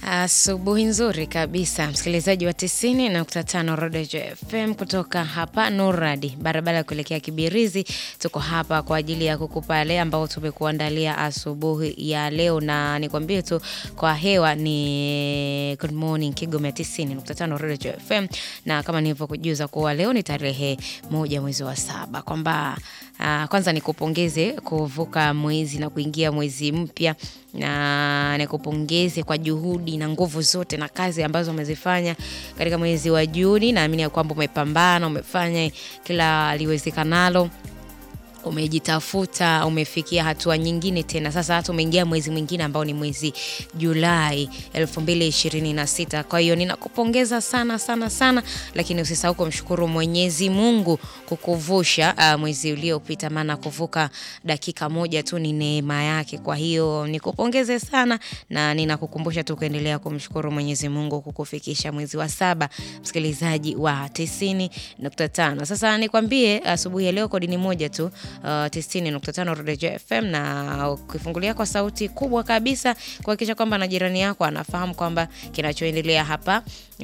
Asubuhi nzuri kabisa msikilizaji wa tisini nukta tano Rodejo FM kutoka hapa Nuradi, barabara ya kuelekea Kibirizi. Tuko hapa kwa ajili ya kukupa yale ambao tumekuandalia asubuhi ya leo, na nikwambie tu kwa hewa ni good morning Kigoma tisini nukta tano Rodejo FM, na kama nilivyokujuza kuwa leo ni tarehe moja mwezi wa saba kwamba Uh, kwanza nikupongeze kuvuka mwezi na kuingia mwezi mpya, na nikupongeze kwa juhudi na nguvu zote na kazi ambazo umezifanya katika mwezi wa Juni. Naamini ya kwamba umepambana, umefanya kila liwezekanalo umejitafuta umefikia hatua nyingine tena. Sasa hata umeingia mwezi mwingine ambao ni mwezi Julai 2026. Kwa hiyo ninakupongeza sana sana sana, lakini usisahau kumshukuru Mwenyezi Mungu kukuvusha uh, mwezi uliopita, maana kuvuka dakika moja tu ni neema yake. Kwa hiyo nikupongeze sana na ninakukumbusha tu kuendelea kumshukuru Mwenyezi Mungu kukufikisha mwezi wa saba, msikilizaji wa 90.5. Sasa nikwambie asubuhi ya leo kodi ni moja tu Uh, 90.5 Rodejo FM na ukifungulia kwa sauti kubwa kabisa kuhakikisha kwamba na jirani yako anafahamu kwamba kinachoendelea hapa uh,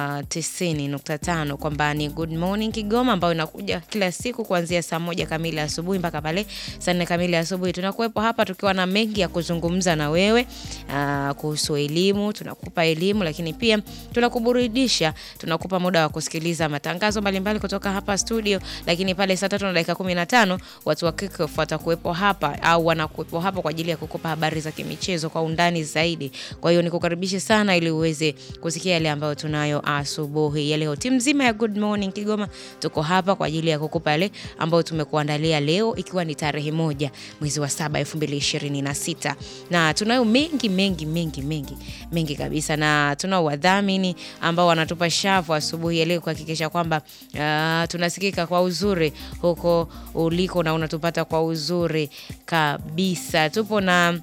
90.5 kwamba ni Good Morning Kigoma ambayo inakuja kila siku kuanzia saa moja kamili asubuhi mpaka pale saa nne kamili asubuhi. Tunakuwepo hapa tukiwa na mengi ya kuzungumza na wewe uh, kuhusu elimu. Tunakupa elimu, lakini pia tunakuburudisha, tunakupa muda wa kusikiliza matangazo mbalimbali kutoka hapa studio, lakini pale saa tatu na dakika 15 watu wa Kickoff watakuwepo hapa au wanakuwepo hapa kwa ajili ya kukupa habari za kimichezo kwa undani zaidi. Kwa hiyo nikukaribishe sana ili uweze kusikia yale ambayo tunayo asubuhi ya leo. Timu nzima ya Good Morning Kigoma tuko hapa kwa ajili ya kukupa yale ambayo tumekuandalia leo, ikiwa ni tarehe moja mwezi wa saba elfu mbili ishirini na sita na tunayo mengi mengi mengi mengi mengi kabisa, na tunao wadhamini ambao wanatupa shavu asubuhi ya leo kuhakikisha kwamba uh, tunasikika kwa uzuri huko uliko na unatupata kwa uzuri kabisa. Tupo na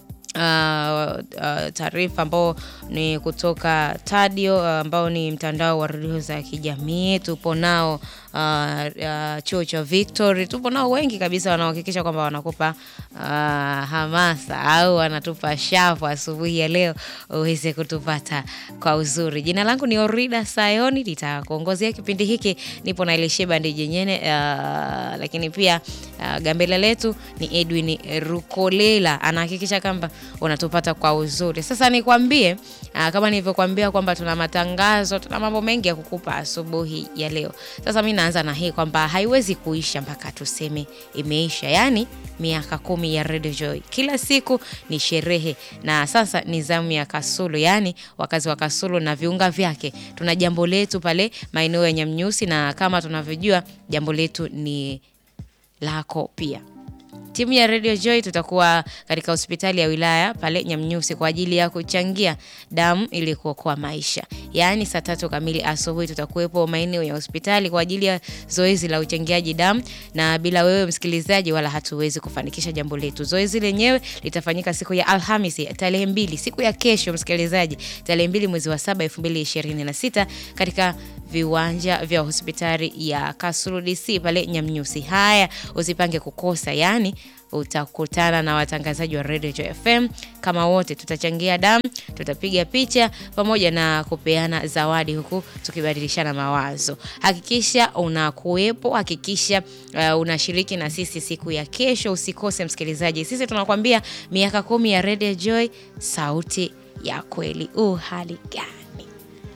Uh, uh, taarifa ambao ni kutoka Tadio ambao uh, ni mtandao wa redio za kijamii. Tupo nao uh, uh, chuo cha Victory, tupo nao wengi kabisa wanaohakikisha kwamba wanakupa uh, hamasa au wanatupa shavu asubuhi ya leo uweze kutupata kwa uzuri. Jina langu ni Orida Sayoni, nitakuongozea kipindi hiki. Nipo na Elisheba Ndijenyene, uh, lakini pia uh, gambela letu ni Edwin Rukolela anahakikisha kwamba unatupata kwa uzuri. Sasa nikwambie, aa, kama nilivyokuambia kwamba tuna matangazo, tuna mambo mengi ya kukupa asubuhi ya leo. Sasa mi naanza na hii kwamba haiwezi kuisha mpaka tuseme imeisha, yaani miaka kumi ya Radio Joy, kila siku ni sherehe, na sasa ni zamu ya Kasulu, yaani wakazi wa Kasulu na viunga vyake. Tuna jambo letu pale maeneo ya Nyamnyusi, na kama tunavyojua jambo letu ni lako pia. Timu ya Radio Joy tutakuwa katika hospitali ya wilaya pale Nyamnyusi kwa ajili ya kuchangia damu ili kuokoa maisha. Yaani saa tatu kamili asubuhi tutakuwepo maeneo ya hospitali kwa ajili ya zoezi la uchangiaji damu, na bila wewe msikilizaji, wala hatuwezi kufanikisha jambo letu. Zoezi lenyewe litafanyika siku ya Alhamisi tarehe mbili, siku ya kesho msikilizaji, tarehe mbili mwezi wa saba elfu mbili ishirini na sita katika viwanja vya hospitali ya Kasulu DC pale Nyamnyusi. Haya, usipange kukosa, yani utakutana na watangazaji wa Radio Joy FM kama wote, tutachangia damu, tutapiga picha pamoja na kupeana zawadi, huku tukibadilishana mawazo. Hakikisha unakuwepo, hakikisha uh, unashiriki na sisi siku ya kesho. Usikose msikilizaji, sisi tunakwambia miaka kumi ya Radio Joy, sauti ya kweli. U hali gani?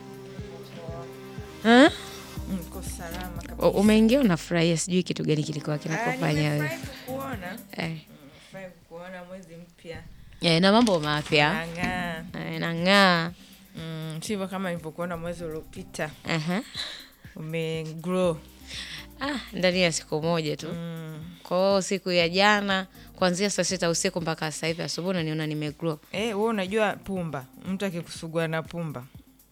Huh? Niko salama kabisa. Umeingia unafurahia, sijui kitu gani kilikuwa Ah, kinakufanya wewe nimefurahi kukuona. eh. Nimefurahi kukuona mwezi mpya. Eh, na mambo mapya Nang'aa. eh, nang'aa. Mm, sivyo kama nilivyokuona mwezi uliopita. Aha. Umegrow. Ah, ndani ya siku moja tu. Mm. Kwa hiyo siku ya jana kuanzia saa sita usiku mpaka sasa hivi asubuhi naniona nimegrow. Eh, wewe unajua pumba. Mtu akikusugua na pumba.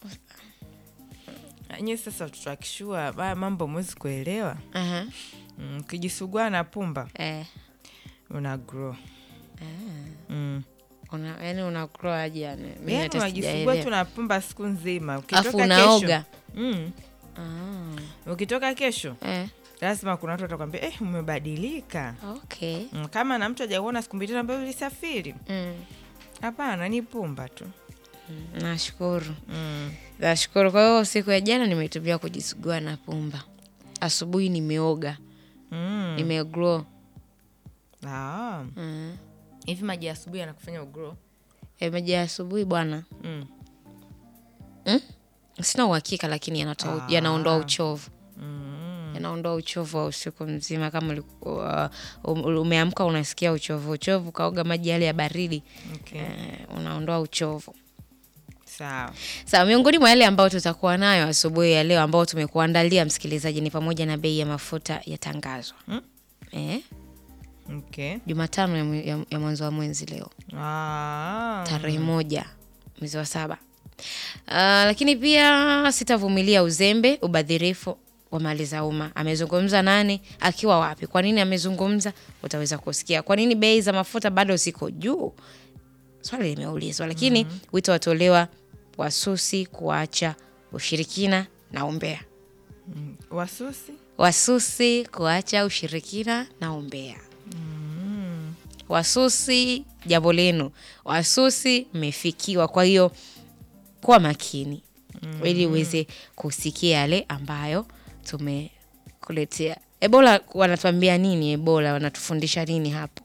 Nye sasa watoto akishua haya mambo mwezi kuelewa. Aha. Mm, ukijisugua na pumba Eh. una grow. Mm. Una, yani una grow aje yani? Mimi Yaani hata unajisugua sijaelewa. tu na pumba siku nzima. Afu Ukitoka unaoga. kesho. Mm. Ah. Ukitoka kesho Eh. lazima kuna watu watakwambia eh, umebadilika. Okay. Mm, kama na mtu hajakuona siku mbili tatu ambayo ulisafiri, Mm. hapana, ni pumba tu. Nashukuru, mm. nashukuru. Kwa hiyo siku ya jana nimetumia kujisugua na pumba. Asubuhi nimeoga, Mm. nimeglow. Ah. Mm. hivi maji ya asubuhi yanakufanya ugrow E, maji ya asubuhi bwana, mm. sina uhakika, lakini yanatoa Ah. yanaondoa uchovu, Mm. yanaondoa uchovu wa usiku mzima. Kama ulikuwa um- umeamka unasikia uchovu uchovu, kaoga maji yale ya baridi Okay. eh, unaondoa uchovu. sawa Sawa, miongoni mwa yale ambayo tutakuwa nayo asubuhi ya leo ambao tumekuandalia msikilizaji ni pamoja na bei ya mafuta yatangazwa Mm. eh, okay. Jumatano ya, mwe- ya, ya mwanzo wa mwezi leo ah. tarehe moja mwezi wa saba. Uh, lakini pia sitavumilia uzembe, ubadhirifu wa mali za umma. Amezungumza nani? Akiwa wapi? Kwa nini amezungumza? Utaweza kusikia. Kwa nini bei za mafuta bado ziko juu? Swali limeulizwa, lakini wito watolewa wasusi kuacha ushirikina na umbea. Mm. wasusi Wasusi kuacha ushirikina na umbea. Wasusi, jambo lenu. Wasusi mmefikiwa, kwa hiyo kuwa makini ili uweze kusikia yale ambayo tumekuletea. Ebola wanatuambia nini? Ebola wanatufundisha nini hapo?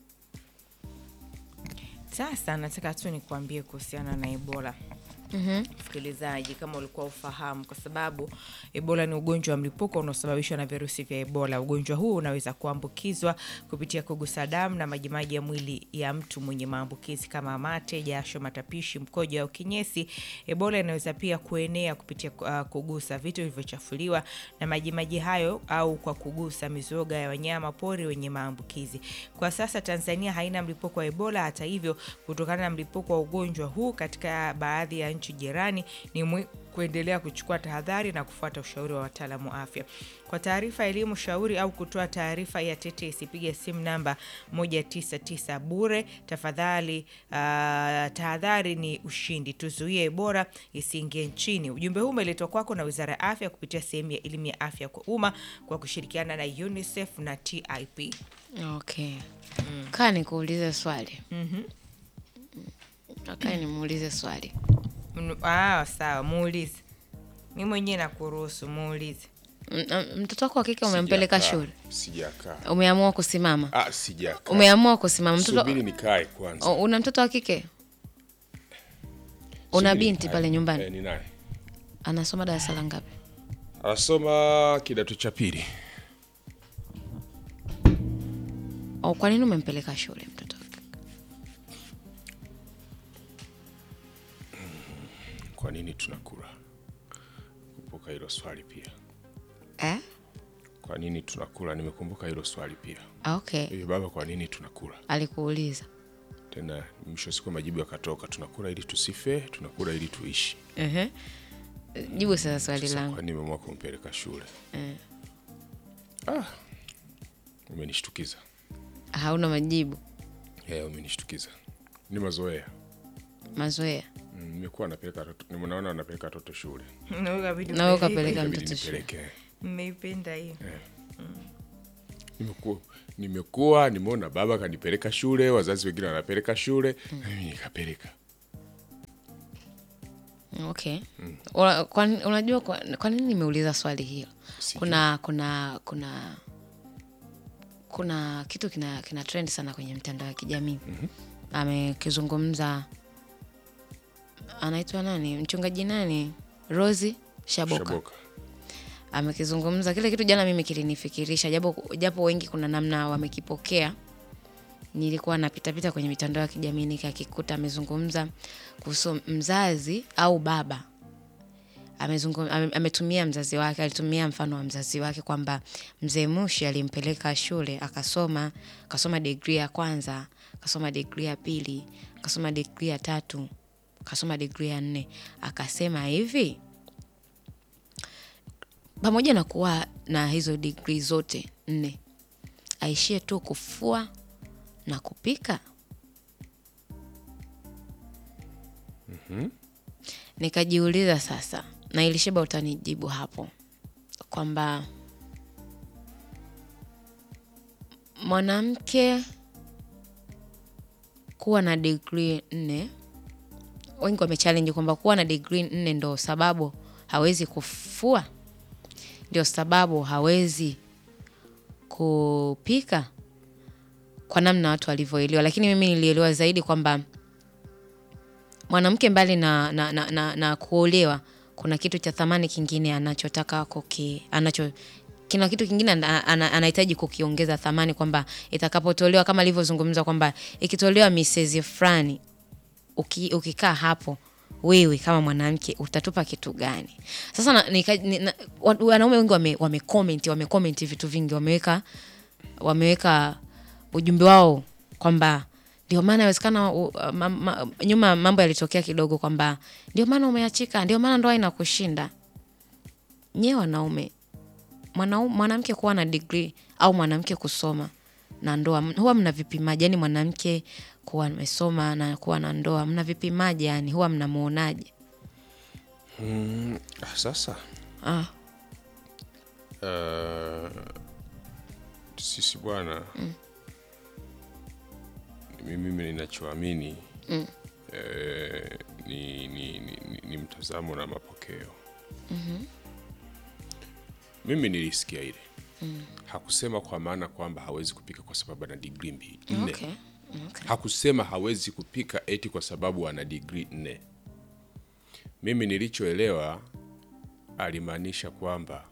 sasa nataka tu nikuambie kuhusiana na ebola msikilizaji kama ulikuwa ufahamu kwa sababu ebola ni ugonjwa wa mlipuko unaosababishwa na virusi vya ebola ugonjwa huu unaweza kuambukizwa kupitia kugusa damu na majimaji ya mwili ya mtu mwenye maambukizi kama mate jasho matapishi mkojo au kinyesi ebola inaweza pia kuenea kupitia uh, kugusa vitu vilivyochafuliwa na majimaji hayo au kwa kugusa mizoga ya wanyama pori wenye maambukizi kwa sasa tanzania haina mlipuko wa ebola hata hivyo kutokana na mlipuko wa ugonjwa huu katika baadhi ya nchi jirani ni mwi kuendelea kuchukua tahadhari na kufuata ushauri wa wataalamu wa afya. Kwa taarifa, elimu, shauri au kutoa taarifa ya tetesi, piga simu namba 199 bure. Tafadhali, uh, tahadhari ni ushindi, tuzuie Ebola isiingie nchini. Ujumbe huu umeletwa kwako na Wizara ya Afya kupitia sehemu ya elimu ya afya kwa umma kwa kushirikiana na UNICEF na TIP. Okay, kaa nikuulize swali. Mhm. Kaa nimuulize swali. Mm, Ah, sawa, muulize. Mi mwenyewe nakuruhusu, muulize. M- m- Mtoto wako wa kike umempeleka Sijakaa. shule, Sijakaa. umeamua kusimama, Ah, sijakaa. umeamua kusimama. Mtoto Subiri nikae kwanza. O, una mtoto wa kike? Una Subiri binti nikae. pale nyumbani? Eh, ninaye. Anasoma darasa la ngapi? Anasoma kidato cha pili. O, kwa nini umempeleka shule mtoto wa kike? Kwa nini tunakula? Kumbuka hilo swali pia. Eh? Kwa nini tunakula? Nimekumbuka hilo swali pia. Ah, Okay, Hivi baba, kwa nini tunakula? alikuuliza. Tena mwisho wa siku majibu yakatoka, tunakula ili tusife, tunakula ili tuishi. Ehe. Jibu sasa swali Sasa langu. kwa nini nimeamua kumpeleka shule? Eh. Ah, umenishtukiza. Hauna majibu, Eh, umenishtukiza. Ni mazoea. mazoea. Mm, Nimekuwa napeleka watoto, nimeona napeleka watoto shule. Na wewe kabidi Na wewe upeleke. ukapeleka Ikabidi mtoto shule. nipeleke. Mmeipenda hiyo. nimekuwa nimekuwa nimeona baba kanipeleka shule, wazazi wengine wanapeleka shule, na mimi nikapeleka. Okay. Una, kwa, unajua kwa, kwa nini nimeuliza swali hilo? Sijui. Kuna kuna kuna kuna kitu kina, kina trend sana kwenye mitandao ya kijamii amekizungumza, anaitwa nani, mchungaji nani, Rosi Shaboka, Shaboka. amekizungumza kile kitu. Jana mimi kilinifikirisha, japo japo wengi kuna namna wamekipokea. Nilikuwa napitapita kwenye mitandao ya kijamii nikakikuta amezungumza kuhusu mzazi au baba amezungum, ame, ametumia mzazi wake, alitumia mfano wa mzazi wake kwamba mzee Mushi alimpeleka shule akasoma, akasoma digrii ya kwanza, akasoma digrii ya pili, akasoma digrii ya tatu, akasoma digrii ya nne. Akasema hivi, pamoja na kuwa na hizo digrii zote nne, aishie tu kufua na kupika. Nikajiuliza sasa, na Ilisheba utanijibu hapo kwamba mwanamke kuwa na digrii nne wengi wamechallenge kwamba kuwa na degree nne ndo sababu hawezi kufua, ndio sababu hawezi kupika, kwa namna watu walivyoelewa. Lakini mimi nilielewa zaidi kwamba mwanamke mbali na, na, na, na, na kuolewa kuna kitu cha thamani kingine anachotaka kuki anacho kina kitu kingine ana- ana- anahitaji kukiongeza thamani kwamba itakapotolewa kama alivyozungumza kwamba ikitolewa misezi fulani uki, ukikaa hapo wewe kama mwanamke utatupa kitu gani sasa na, nika, ni, na, wa- wanaume wengi wame, wame comment wame comment vitu vingi wameweka wameweka ujumbe wao kwamba ndio maana inawezekana u- ma, ma, nyuma mambo yalitokea kidogo kwamba ndio maana umeachika ndio maana ndoa inakushinda nyewe wanaume mwanau- mwanamke kuwa na degree au mwanamke kusoma na ndoa m- huwa mna vipimaji yani mwanamke kuwa amesoma na kuwa na ndoa mna vipimaji yani huwa mnamuonaje Ah, sasa ah, uh, sisi bwana mimi mimi ninachoamini eh, ni, ni, ni, ni, ni mtazamo na mapokeo mimi nilisikia ile hakusema kwa maana kwamba hawezi kupika kwa sababu ana digrii mbili nne okay. Okay. hakusema hawezi kupika eti kwa sababu ana digrii nne. Mimi nilichoelewa alimaanisha kwamba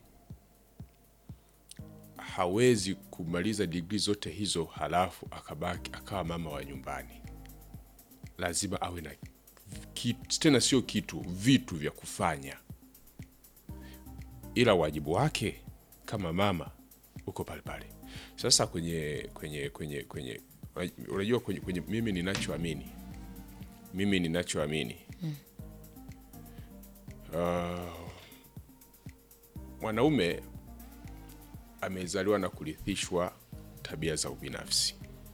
hawezi kumaliza digrii zote hizo halafu akabaki akawa mama wa nyumbani. Lazima awe na kitu, tena sio kitu, vitu vya kufanya, ila wajibu wake kama mama uko pale pale. Sasa kwenye kwenye kwenye kwenye unajua kwenye, kwenye mimi ninachoamini mimi ninachoamini uh, mwanaume amezaliwa na kurithishwa tabia za ubinafsi,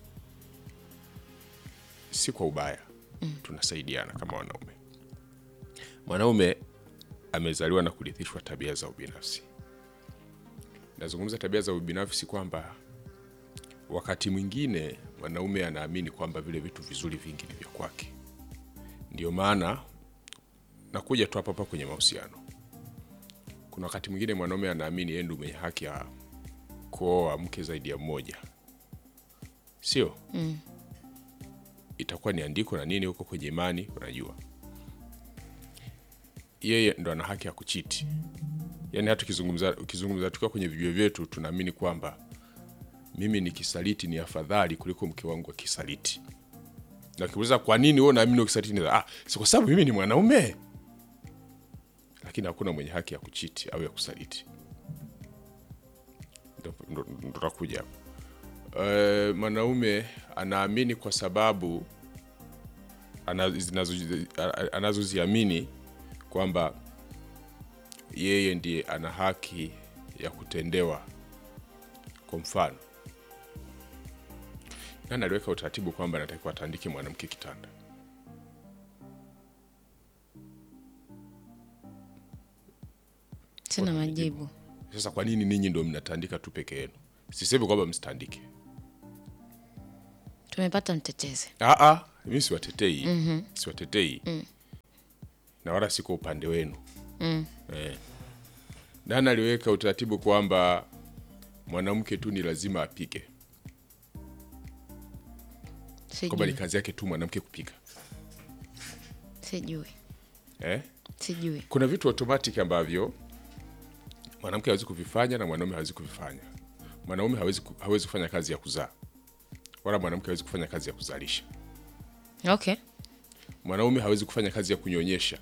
si kwa ubaya tunasaidiana kama wanaume. Mwanaume amezaliwa na kurithishwa tabia za ubinafsi. Nazungumza tabia za ubinafsi kwamba wakati mwingine mwanaume anaamini kwamba vile vitu vizuri vingi ni vya kwake. Ndio maana nakuja tu hapa hapa kwenye mahusiano. Kuna wakati mwingine mwanaume anaamini yeye ndio mwenye haki ya kuoa mke zaidi ya mmoja, sio? Itakuwa ni andiko na nini huko kwenye imani, unajua yeye ndo ana haki ya kuchiti. Yaani hata ukizungumza ukizungumza tukiwa kwenye vijue vyetu tunaamini kwamba mimi nikisaliti ni afadhali kuliko mke wangu akisaliti. Na ukiuliza kwa nini wewe unaamini ukisaliti ni ah, si kwa sababu mimi ni mwanaume. Lakini hakuna mwenye haki ya kuchiti au ya kusaliti. Ndo- ndo ndo tutakuja hapo. Eh, mwanaume anaamini kwa sababu ana- zinazo- a- anazoziamini kwamba yeye ndiye ana haki ya kutendewa. Kwa mfano, nani aliweka utaratibu kwamba anatakiwa atandike mwanamke kitanda? sina majibu Sasa kwa nini ninyi ndo mnatandika tu peke yenu? Sisemi kwamba msitandike. tumepata mtetezi Ah, ah, mimi siwatetei siwatetei na wala siko upande wenu eh. Nani aliweka utaratibu kwamba mwanamke tu ni lazima apike, kwamba ni sijui kazi yake tu mwanamke kupika sijui eh? sijui Kuna vitu automatic ambavyo mwanamke hawezi kuvifanya na mwanaume hawezi kuvifanya. Mwanaume hawezi, ku- hawezi kufanya kazi ya kuzaa wala mwanamke hawezi kufanya kazi ya kuzalisha. okay Mwanaume hawezi kufanya kazi ya kunyonyesha,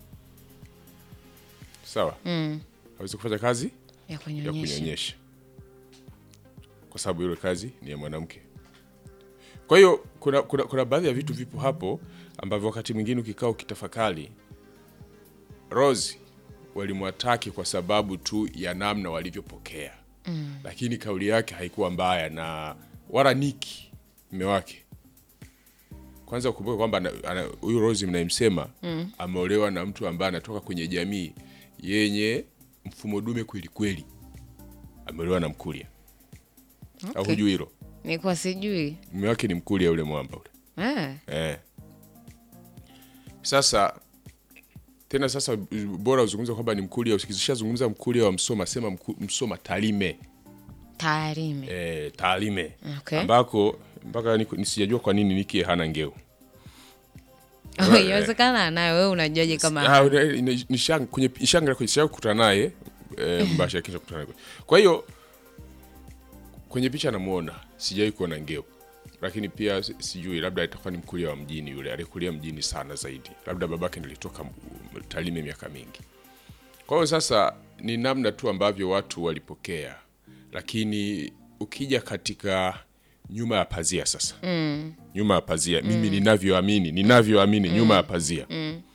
sawa mm. hawezi kufanya kazi ya ya kunyonyesha kunyonyesha kwa sababu ile kazi ni ya mwanamke. Kwa hiyo kuna, kuna, kuna baadhi ya vitu vipo hapo ambavyo wakati mwingine ukikaa ukitafakari, Rose walimwataki kwa sababu tu ya namna walivyopokea mm. Lakini kauli yake haikuwa mbaya na wala Niki mme wake kwanza ukumbuke kwamba ana- ana- huyu Rose mnayemsema mm. ameolewa na mtu ambaye anatoka kwenye jamii yenye mfumo dume kweli kweli, ameolewa na Mkuria au Okay. hujui hilo? nikuwa sijui Mume wake ni Mkuria yule mwamba ule eh. eh. Sasa tena sasa bora uzungumze kwamba ni Mkuria. Ukishazungumza Mkuria wa Msoma, sema mku, Msoma Tarime Tarime. e, Tarime Okay. ambako mpaka niko- nisijajua kwa nini Nikie hana ngeo Oh, Inawezekana nayo wewe unajuaje kama Ah, ina- ina- nishang- kwenye ishanga kwenye sija kukutana naye e, mbasha kisha kukutana naye. Kwa hiyo kwenye picha namuona, sijai kuona ngeo, lakini pia si- sijui, labda itakuwa ni mkulia wa mjini yule alikulia mjini sana zaidi, labda babake nilitoka Tarime miaka mingi. Kwa hiyo sasa ni namna tu ambavyo watu walipokea, lakini ukija katika nyuma ya pazia sasa mm. nyuma ya pazia mimi ninavyoamini ninavyoamini nyuma ya pazia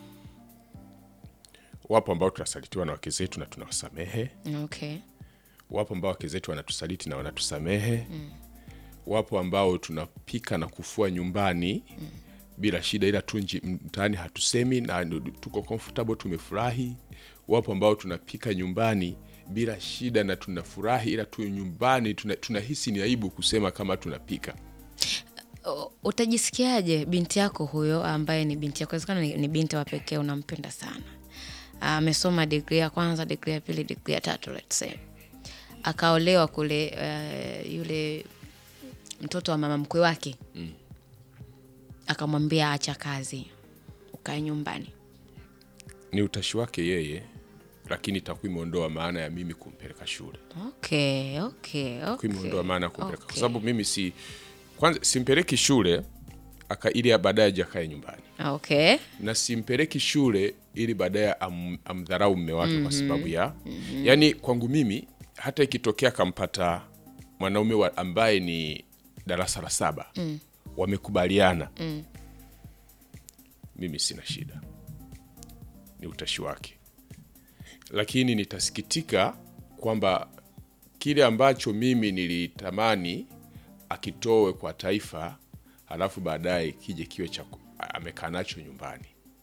wapo ambao tunasalitiwa na wake zetu na tunawasamehe okay. wapo ambao wake zetu wanatusaliti na wanatusamehe mm. wapo ambao tunapika na kufua nyumbani mm. bila shida ila tu nji- mtaani hatusemi na ndo- tuko comfortable tumefurahi wapo ambao tunapika nyumbani bila shida na tunafurahi ila tu nyumbani tuna- tunahisi ni aibu kusema kama tunapika O- utajisikiaje binti yako huyo ambaye ni binti yako wezekana ni, ni binti wa pekee unampenda sana amesoma digri ya kwanza digri ya pili digri ya tatu let's say akaolewa kule uh, yule mtoto wa mama mkwe wake mm. akamwambia acha kazi ukae nyumbani ni utashi wake yeye lakini itakuwa imeondoa maana ya mimi kumpeleka shule okay, okay, Itakuwa okay, imeondoa maana ya kumpeleka kwa okay. sababu mimi si kwanza simpeleki shule aka ili baadaye aje akae nyumbani okay. na simpeleki shule ili baadaye am, amdharau mme wake kwa sababu ya yani kwangu mimi hata ikitokea akampata mwanaume wa, ambaye ni darasa la saba mm. wamekubaliana mm. mimi sina shida ni utashi wake lakini nitasikitika kwamba kile ambacho mimi nilitamani akitowe kwa taifa halafu baadaye kije kiwe cha ku- amekaa nacho nyumbani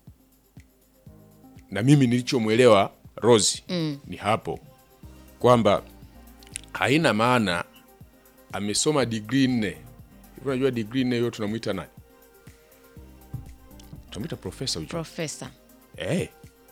na mimi nilichomwelewa Rosi mm. ni hapo kwamba haina maana amesoma digrii nne Hivi unajua digrii nne hiyo tunamwita nani tunamwita profesa ujua profesa Eh.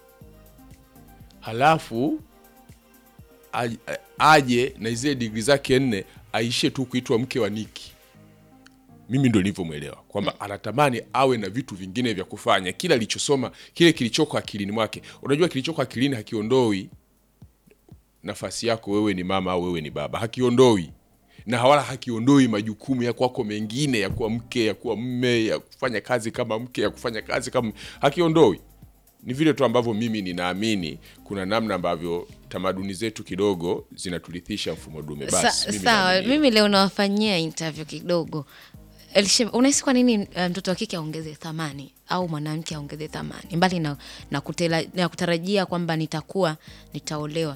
Halafu aj- aje na zile digri zake nne aishie tu kuitwa mke wa Niki. Mimi ndo nilivyomwelewa kwamba anatamani awe na vitu vingine vya kufanya, kila alichosoma, kile kilichoko akilini mwake. Unajua kilichoko akilini hakiondoi nafasi yako wewe ni mama au wewe ni baba, hakiondoi na wala hakiondoi majukumu ya kwako mengine ya kuwa mke, ya kuwa mme, ya kufanya kazi kama mke, ya kufanya kazi kama hakiondoi ni vile tu ambavyo mimi ninaamini kuna namna ambavyo tamaduni zetu kidogo zinaturithisha mfumo dume. Basi Sa, mimi sawa naamini mimi leo nawafanyia interview kidogo Elisha, unahisi kwa nini uh, mtoto wa kike aongeze thamani au mwanamke aongeze thamani mbali na, na, kutela, na kutarajia kwamba nitakuwa nitaolewa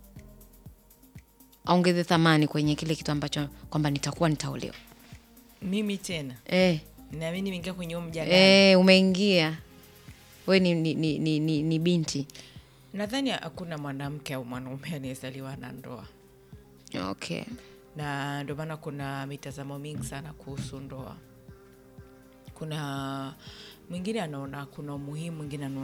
aongeze thamani kwenye kile kitu ambacho kwamba nitakuwa nitaolewa mimi tena eh, naamini nimeingia kwenye huu mjadala eh, umeingia we ni, ni, ni, ni, ni, ni binti nadhani hakuna mwanamke au mwanaume anayezaliwa na ndoa okay na ndio maana kuna mitazamo mingi sana kuhusu ndoa kuna mwingine anaona kuna umuhimu mwingine anaona